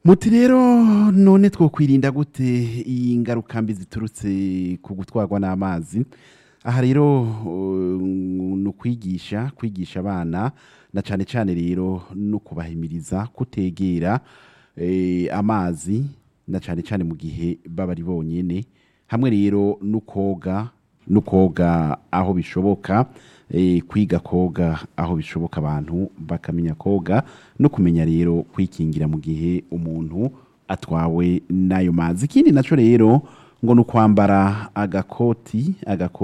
muti rero none twokwirinda gute iyi ngaruka mbi ziturutse ku gutwarwa n'amazi aha rero uh, ni ukwigisha kwigisha abana na cyane cyane rero no kubahimiriza kutegera eh, amazi na cyane cyane mu gihe baba ari bonyine hamwe rero no koga no koga aho bishoboka eh, kwiga koga aho bishoboka abantu bakamenya koga no kumenya rero kwikingira mu gihe umuntu atwawe n'ayo mazi ikindi nacyo rero ngo ni ukwambara agakoti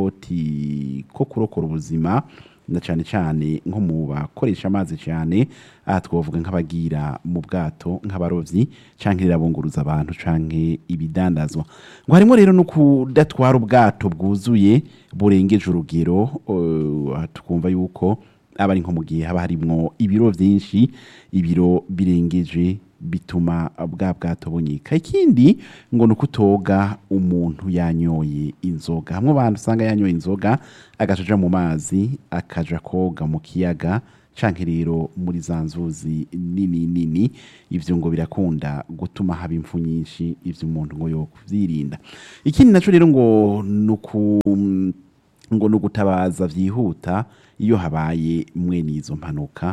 agakoti ko kurokora ubuzima na cyane cyane nko mu bakoresha amazi cyane aha twavuga nk'abagira mu bwato nk'abarobyi cyangwa irabunguruza abantu cyangwa ibidandazwa ngo harimo rero no kudatwara ubwato bwuzuye burengeje urugero uh, tukumva yuko aba ari nko mu gihe haba harimo ibiro byinshi ibiro birengeje bituma bwa bwato bunyika ikindi ngo ni ukutoga umuntu yanyoye inzoga hamwe abantu usanga yanyoye inzoga agacaja mu mazi akaja koga mu kiyaga canke rero muri za nzuzi nini nini ivyo ngo birakunda gutuma haba impfu nyinshi ivyo umuntu ngo yokuvyirinda ikindi naco rero ngo nuku ngo ni ugutabaza vyihuta iyo habaye mwene izo mpanuka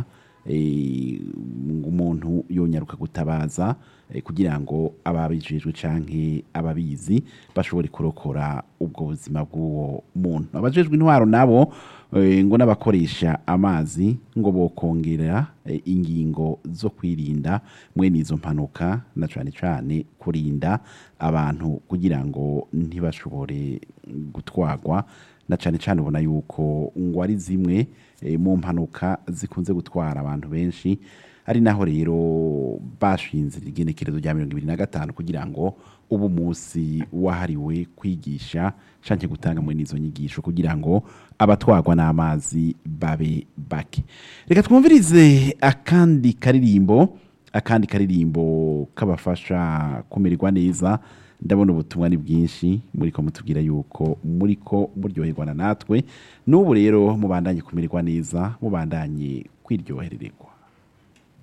eh, ngo umuntu yonyaruka gutabaza eh, kugira ngo ababijejwe canke ababizi bashobore kurokora ubwo buzima bw'uwo muntu abajejwe intwaro nabo eh, ngo n'abakoresha amazi ngo bokongera eh, ingingo zo kwirinda mwene izo mpanuka na cane cane kurinda abantu kugira ngo ntibashobore gutwagwa na cane cane ubona yuko ngo ari zimwe eh, mu mpanuka zikunze gutwara abantu benshi ari naho rero bashinze igenekerezo rya mirongo ibiri na gatanu kugira ngo ubu munsi wahariwe kwigisha canke gutanga muri izo nyigisho kugira ngo abatwagwa n'amazi babe bake reka twumvirize akandi karirimbo akandi karirimbo kabafasha kumererwa neza ndabona ubutumwa ni bwinshi muriko mutubwira yuko muriko muryoherwa na natwe n'ubu rero mubandanye kumererwa neza mubandanye kwiryoherererwa